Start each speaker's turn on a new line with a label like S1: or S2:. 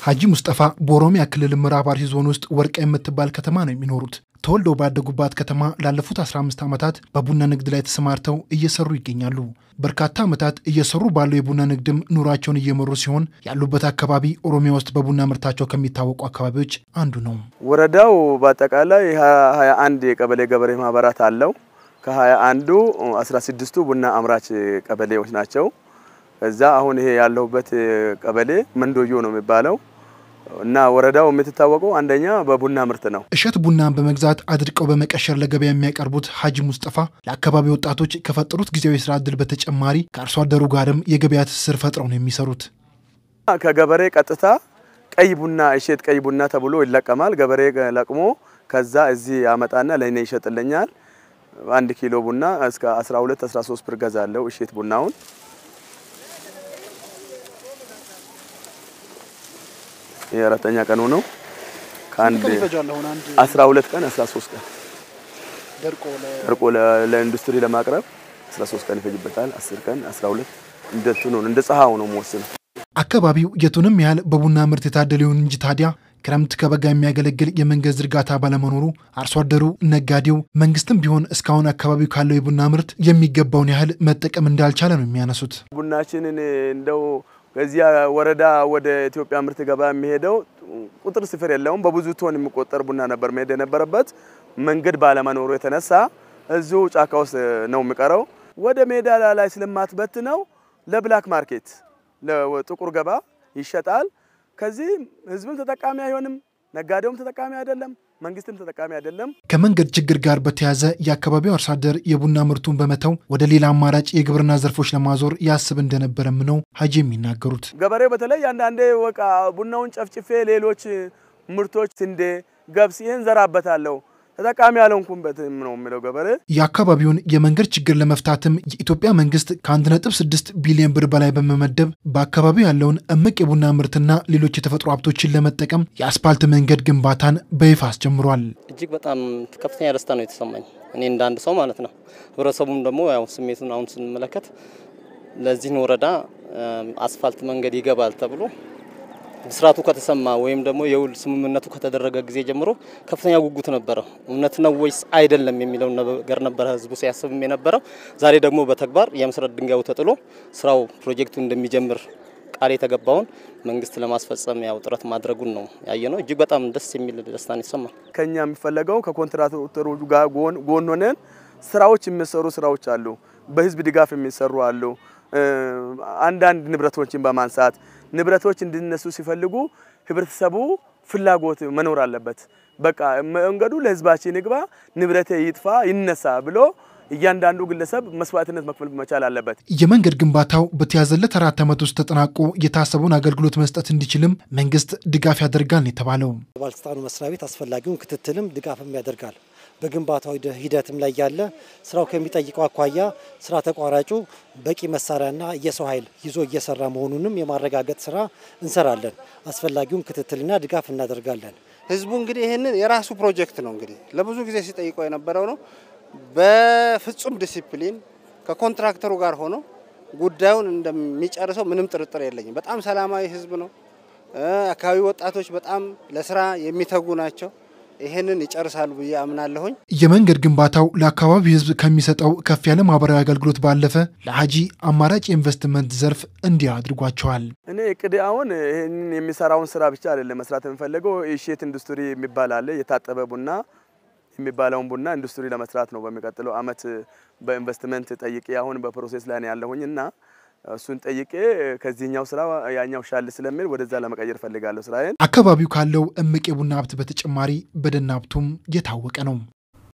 S1: ሀጂ ሙስጠፋ በኦሮሚያ ክልል ምዕራብ አርሲ ዞን ውስጥ ወርቃ የምትባል ከተማ ነው የሚኖሩት። ተወልደው ባደጉባት ከተማ ላለፉት 15 ዓመታት በቡና ንግድ ላይ ተሰማርተው እየሰሩ ይገኛሉ። በርካታ ዓመታት እየሰሩ ባለው የቡና ንግድም ኑሯቸውን እየመሩ ሲሆን ያሉበት አካባቢ ኦሮሚያ ውስጥ በቡና ምርታቸው ከሚታወቁ አካባቢዎች አንዱ ነው።
S2: ወረዳው በአጠቃላይ ሀያ አንድ የቀበሌ ገበሬ ማህበራት አለው። ከሀያ አንዱ 16ቱ ቡና አምራች ቀበሌዎች ናቸው። ከዛ አሁን ይሄ ያለሁበት ቀበሌ መንዶዮ ነው የሚባለው እና ወረዳው የምትታወቀው አንደኛ በቡና ምርት ነው።
S1: እሸት ቡናን በመግዛት አድርቀው በመቀሸር ለገበያ የሚያቀርቡት ሀጂ ሙስጠፋ ለአካባቢ ወጣቶች ከፈጠሩት ጊዜያዊ የስራ እድል በተጨማሪ ከአርሶ አደሩ ጋርም የገበያ ትስስር ፈጥረው ነው የሚሰሩት።
S2: ከገበሬ ቀጥታ ቀይ ቡና እሸት ቀይ ቡና ተብሎ ይለቀማል። ገበሬ ለቅሞ ከዛ እዚህ ያመጣና ለእኔ ይሸጥልኛል። አንድ ኪሎ ቡና እስከ 12 13 ብር ገዛለሁ እሸት ቡናውን የአራተኛ ቀኑ ነው። ከአንድ 12 ቀን 13 ቀን ደርቆ ለኢንዱስትሪ ለማቅረብ 13 ቀን ይፈጅበታል። 10 ቀን 12 እንደቱ ነው። እንደ ፀሐው ነው የምወስነው።
S1: አካባቢው የቱንም ያህል በቡና ምርት የታደለ ይሁን እንጂ ታዲያ ክረምት ከበጋ የሚያገለግል የመንገድ ዝርጋታ ባለመኖሩ አርሶ አደሩ፣ ነጋዴው፣ መንግስትም ቢሆን እስካሁን አካባቢው ካለው የቡና ምርት የሚገባውን ያህል መጠቀም እንዳልቻለ ነው የሚያነሱት።
S2: ቡናችንን እንደው ከዚያ ወረዳ ወደ ኢትዮጵያ ምርት ገበያ የሚሄደው ቁጥር ስፍር የለውም። በብዙ ቶን የሚቆጠር ቡና ነበር መሄድ የነበረበት። መንገድ ባለመኖሩ የተነሳ እዚሁ ጫካ ውስጥ ነው የሚቀረው። ወደ ሜዳ ላይ ስለማትበት ነው ለብላክ ማርኬት ለጥቁር ገባ ይሸጣል። ከዚህ ህዝብም ተጠቃሚ አይሆንም፣ ነጋዴውም ተጠቃሚ አይደለም፣ መንግስትም ተጠቃሚ አይደለም።
S1: ከመንገድ ችግር ጋር በተያያዘ የአካባቢው አርሶ አደር የቡና ምርቱን በመተው ወደ ሌላ አማራጭ የግብርና ዘርፎች ለማዞር ያስብ እንደነበረም ነው ሀጂ የሚናገሩት።
S2: ገበሬው በተለይ አንዳንዴ ወቃ ቡናውን ጨፍጭፌ ሌሎች ምርቶች ስንዴ፣ ገብስ ይህን ዘራበታለሁ ተጠቃሚ ያልሆንኩበትም ነው የሚለው ገበሬ።
S1: የአካባቢውን የመንገድ ችግር ለመፍታትም የኢትዮጵያ መንግስት ከ1.6 ቢሊዮን ብር በላይ በመመደብ በአካባቢው ያለውን እምቅ የቡና ምርትና ሌሎች የተፈጥሮ ሀብቶችን ለመጠቀም የአስፓልት መንገድ ግንባታን በይፋ አስጀምሯል።
S3: እጅግ በጣም ከፍተኛ ደስታ ነው የተሰማኝ እኔ እንደ አንድ ሰው ማለት ነው። ህብረተሰቡም ደግሞ ያው ስሜቱን አሁን ስንመለከት ለዚህን ወረዳ አስፋልት መንገድ ይገባል ተብሎ ብስራቱ ከተሰማ ወይም ደግሞ የውል ስምምነቱ ከተደረገ ጊዜ ጀምሮ ከፍተኛ ጉጉት ነበረ። እውነት ነው ወይስ አይደለም የሚለው ነገር ነበረ ህዝቡ ሲያስብም የነበረው። ዛሬ ደግሞ በተግባር የመሰረት ድንጋዩ ተጥሎ ስራው ፕሮጀክቱ እንደሚጀምር ቃል የተገባውን መንግስት ለማስፈጸም ያው ጥረት ማድረጉን ነው ያየ ነው። እጅግ በጣም ደስ የሚል ደስታን ይሰማል።
S2: ከኛ የሚፈለገው ከኮንትራክተሮቹ ጋር ጎን ሆነን ስራዎች የሚሰሩ ስራዎች አሉ። በህዝብ ድጋፍ የሚሰሩ አሉ። አንዳንድ ንብረቶችን በማንሳት ንብረቶች እንዲነሱ ሲፈልጉ ህብረተሰቡ ፍላጎት መኖር አለበት። በቃ መንገዱ ለህዝባችን ይግባ፣ ንብረቴ ይጥፋ፣ ይነሳ ብሎ እያንዳንዱ ግለሰብ መስዋዕትነት መክፈል መቻል አለበት።
S1: የመንገድ ግንባታው በተያዘለት አራት ዓመት ውስጥ ተጠናቆ የታሰበውን አገልግሎት መስጠት እንዲችልም መንግስት ድጋፍ ያደርጋል ነው የተባለው።
S4: ባለስልጣኑ መስሪያ ቤት አስፈላጊውን ክትትልም ድጋፍም ያደርጋል። በግንባታው ሂደትም ላይ ያለ ስራው ከሚጠይቀው አኳያ ስራ ተቋራጩ በቂ መሳሪያና የሰው ኃይል ይዞ እየሰራ መሆኑንም የማረጋገጥ ስራ እንሰራለን። አስፈላጊውን ክትትልና ድጋፍ እናደርጋለን።
S5: ህዝቡ እንግዲህ ይህንን የራሱ ፕሮጀክት ነው እንግዲህ ለብዙ ጊዜ ሲጠይቀው የነበረው ነው። በፍጹም ዲሲፕሊን ከኮንትራክተሩ ጋር ሆኖ ጉዳዩን እንደሚጨርሰው ምንም ጥርጥር የለኝም። በጣም ሰላማዊ ህዝብ ነው። አካባቢ ወጣቶች በጣም ለስራ የሚተጉ ናቸው። ይህንን ይጨርሳሉ ብዬ አምናለሁኝ።
S1: የመንገድ ግንባታው ለአካባቢው ህዝብ ከሚሰጠው ከፍ ያለ ማህበራዊ አገልግሎት ባለፈ ለሀጂ አማራጭ የኢንቨስትመንት ዘርፍ እንዲህ አድርጓቸዋል።
S2: እኔ እቅድ አሁን ይህንን የሚሰራውን ስራ ብቻ አይደለም መስራት የምፈልገው እሸት ኢንዱስትሪ የሚባል አለ። የታጠበ ቡና የሚባለውን ቡና ኢንዱስትሪ ለመስራት ነው። በሚቀጥለው አመት በኢንቨስትመንት ጠይቄ አሁን በፕሮሴስ ላይ ያለሁኝ እና እሱን ጠይቄ ከዚህኛው ስራ ያኛው ሻል ስለሚል ወደዛ ለመቀየር ፈልጋለሁ ስራዬን።
S1: አካባቢው ካለው እምቅ የቡና ሀብት በተጨማሪ በደን ሀብቱም የታወቀ ነው።